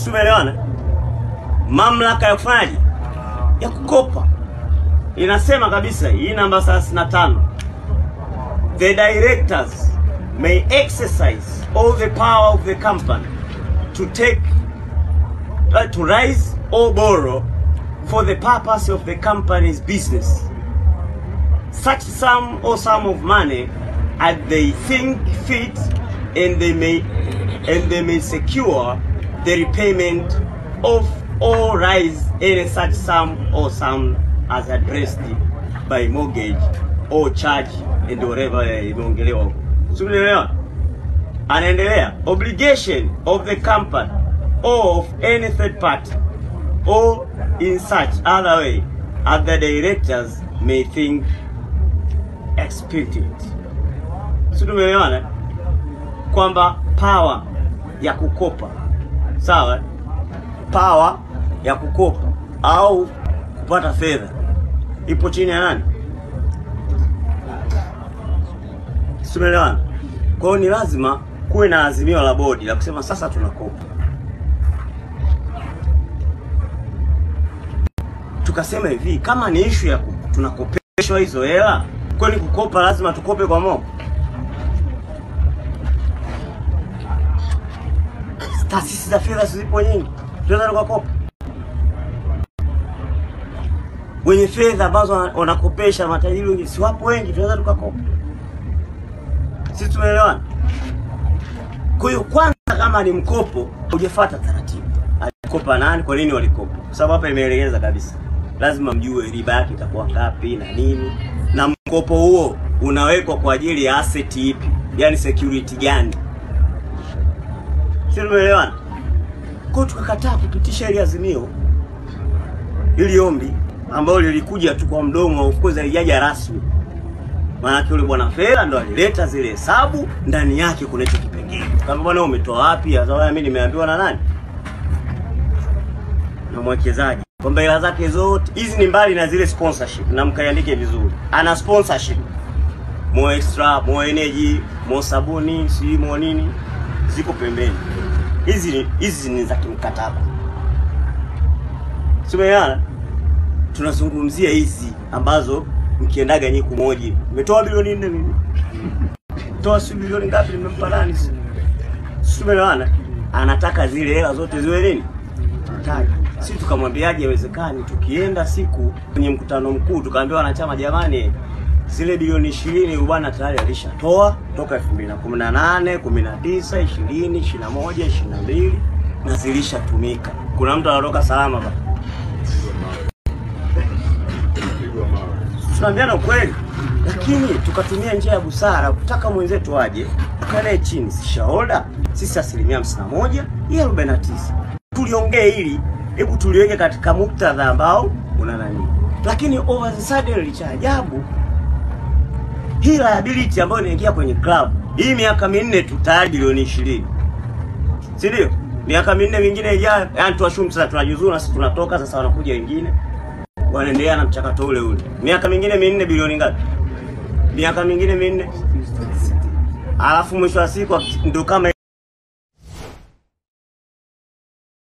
Tumeelewana? Mamlaka ya kufanyaje, ya kukopa inasema kabisa hii namba 35 the directors may exercise all the power of the company to take uh, to raise or borrow for the purpose of the company's business such sum or sum of money as they think fit and they may and they may secure the repayment of or raise any such sum or sum as addressed by mortgage or charge and whatever imeongelewa huko. Simuelewa? Anaendelea, obligation of the company or of any third party or in such other way as the directors may think expedient. Si tumeelewana kwamba power ya kukopa sawa, power ya kukopa au kupata fedha ipo chini ya nani? Si tumeelewana? Kwa hiyo ni lazima kuwe na azimio la bodi la kusema sasa tunakopa. Tukasema hivi, kama ni ishu ya ku- tunakopeshwa hizo hela, kwani kukopa lazima tukope kwa moja? Taasisi za fedha zipo nyingi, tunaweza tukakopa. Wenye fedha ambazo wana- wanakopesha matajiri wengi, si wapo wengi, tunaweza tukakopa. Sisi tumeelewana? Kwa hiyo kwanza, kama ni mkopo, hujafuata taratibu. Alikopa nani? Kwa nini walikopa? Kwa sababu hapa imeelekeza kabisa, lazima mjue riba yake itakuwa ngapi na nini, na mkopo huo unawekwa kwa ajili ya asset ipi, yani security gani. Sio, tumeelewana? Kwa hiyo tukakataa kupitisha ile azimio, ili ombi ambalo lilikuja tu kwa mdomo, of course halijaja rasmi Maanake yule bwana Fela ndo alileta zile hesabu, ndani yake kuna hicho kipengele. Kama bwana umetoa wapi? Sasa mimi nimeambiwa na nani? Na mwekezaji kwamba hela zake zote hizi ni mbali na zile sponsorship, na mkaiandike vizuri. Ana sponsorship Mo Extra, Mo Energy, Mo Sabuni, si Mo nini, ziko pembeni. Hizi ni- hizi ni za kimkataba, simeana tunazungumzia hizi ambazo mkiendaga nyi kumoja umetoa bilioni nne mimi toa si bilioni ngapi nimempa nani si Si tumeelewana anataka zile hela zote ziwe nini taji si tukamwambiaje haiwezekani tukienda siku kwenye mkutano mkuu tukaambiwa wanachama jamani zile bilioni ishirini huyu bwana tayari alishatoa toka elfu mbili na kumi na nane kumi na tisa ishirini ishirini na moja ishirini na mbili na zilishatumika kuna mtu anatoka salama ba tunaambiana ukweli, lakini tukatumia njia ya busara kutaka mwenzetu aje tukanae chini, si shareholder sisi asilimia hamsini na moja yeye arobaini na tisa tuliongee hili, hebu tuliweke katika muktadha ambao una nani, lakini over the sudden, cha ajabu hii liability ambayo inaingia kwenye club hii miaka minne tu tayari bilioni ishirini si ndio? Miaka minne mingine ijayo, yani tuashumu sasa tunajuzuru na sisi tunatoka sasa, wanakuja wengine wanaendelea na mchakato ule ule. Miaka mingine minne bilioni ngapi? Miaka mingine minne, alafu mwisho wa siku ndo kama